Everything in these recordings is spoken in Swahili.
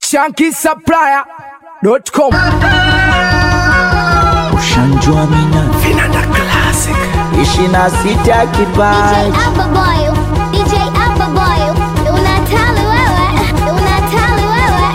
shankisupplier.com Ushanjua mina Vinanda Classic ishi na sita DJ kipaji Ababoy, DJ Ababoy, unatali wewe, unatali wewe.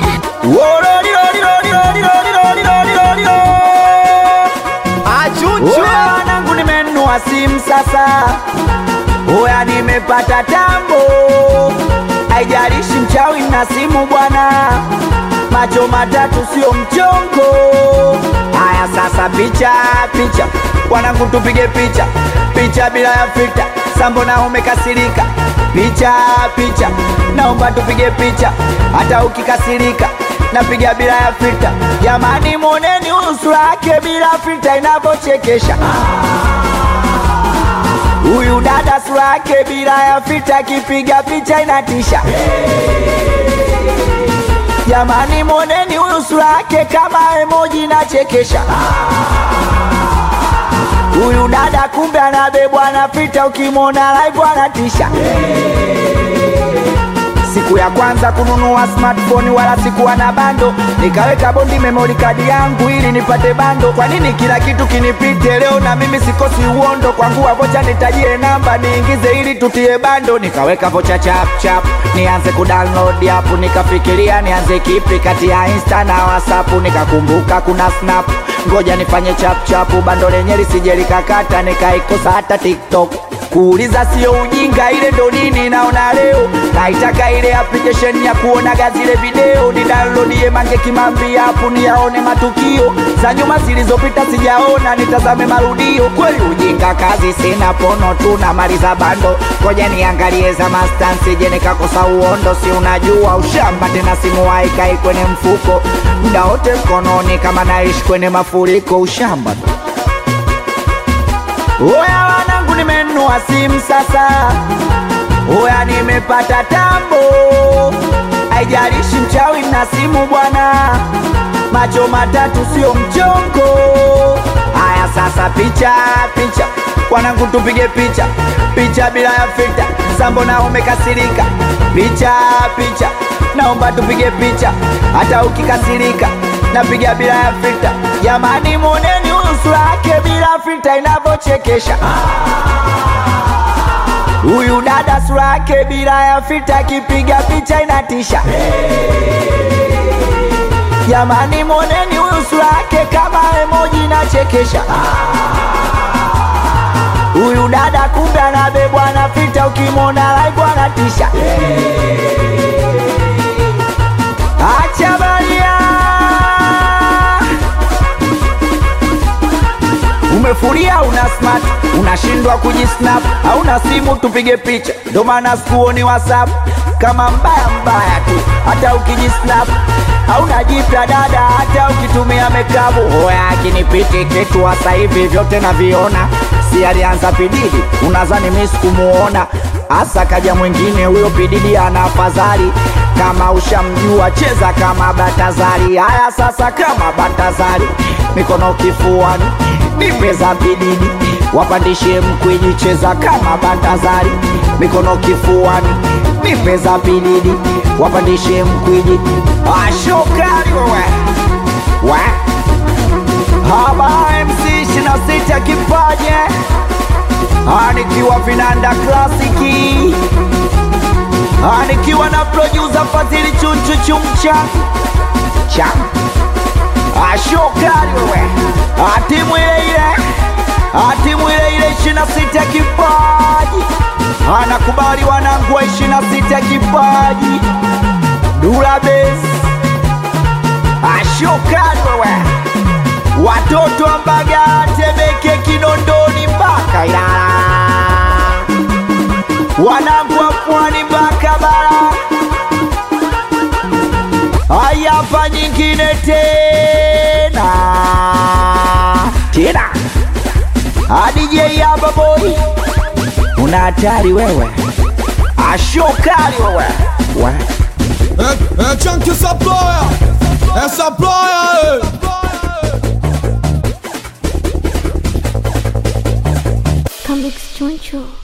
Oya wanangu nimenunua simu sasa, oya nimepata tambo, haijalishi mchawi na simu bwana, macho matatu sio mchongo. Haya sasa, picha picha, wanangu tupige picha picha bila ya filter, sambo na umekasirika, picha picha, naomba tupige picha hata ukikasirika napiga bila ya filter. Jamani, moneni uso wake bila filter inavyochekesha. Huyu dada sura yake bila ya filter, akipiga picha inatisha. Jamani, moneni huyu sura yake kama emoji inachekesha. Huyu dada kumbe anabebwa na filter, ukimwona live anatisha. Siku ya kwanza kununua smartphone wala sikuwa na bando, nikaweka bondi memory card yangu ili nipate bando. Kwa nini kila kitu kinipite leo na mimi sikosi uondo? Kwangu wa vocha nitajie namba niingize ili tutie bando, nikaweka vocha chap chap nianze kudownload app, nikafikiria nianze kipi kati ya Insta na WhatsApp, nikakumbuka kuna Snap, ngoja nifanye chap chap, bando lenye lisije likakata, nikaikosa hata TikTok kuuliza sio ujinga, ile ndo nini naona leo. Naitaka ile application ya kuonaga zile video, ni downloadie Mange Kimambi hapo niyaone matukio za nyuma zilizopita, sijaona nitazame marudio. Kweli ujinga, kazi sina, pono tu na maliza bando, ngoja niangalie za mastansi, je nikakosa uondo? Si unajua ushamba tena, simu haikai kwenye mfuko muda wote mkononi, kama naishi kwenye mafuriko, ushamba tu. Oya wanangu, nimenunua simu sasa, oya nimepata tambo, haijalishi mchawi na simu bwana, macho matatu sio mchongo. Haya sasa, picha picha, wanangu tupige picha picha bila ya filter, sambo na umekasirika, picha picha, naomba tupige picha hata ukikasirika, napiga bila ya filter. Jamani, moneni uso wake bila filter inavyochekesha. Huyu dada sura yake bila ya filter, akipiga picha inatisha. Jamani, moneni huyu sura yake kama emoji inachekesha. Huyu dada kumbe anabebwa na filter, ukimwona live anatisha. Acha baria Umefuria una smart, unashindwa kujisnap, hauna simu tupige picha, ndo maana sikuoni WhatsApp kama mbaya mbaya tu, hata ukijisnap hauna jipya dada, hata ukitumia mekabu hoya akinipiti kitu hasa hivi vyote naviona, si alianza pididi, unazani mimi sikumuona hasa kaja mwingine huyo pididi ana afadhali kama ushamjua cheza kama Batazari. Haya sasa, kama Batazari, mikono kifuani, nipe za bididi, wapandishe mkwiji, cheza kama Batazari, mikono kifuani, nipe za bididi, wapandishe mkwiji. Ashokari wewe we haba MC ishirini na sita kipaje anikiwa vinanda klasiki nikiwa na producer Fadhili Chunchu Chumcha cha ashokari wewe, atimu ile ile, atimu ile ile ishirini na sita kipaji, anakubali wanangu wa ishirini na sita kipaji, Dula Base, ashokari wewe, watoto wa Mbagala, Temeke, Kinondoni mpaka Ilala wanangu wa pwani mpaka bara. Haya, hapa nyingine tena tena, DJ hapa boy, una hatari wewe, ashokali wewe we. É, é Chunk essa ploia, essa ploia, Come Choncho.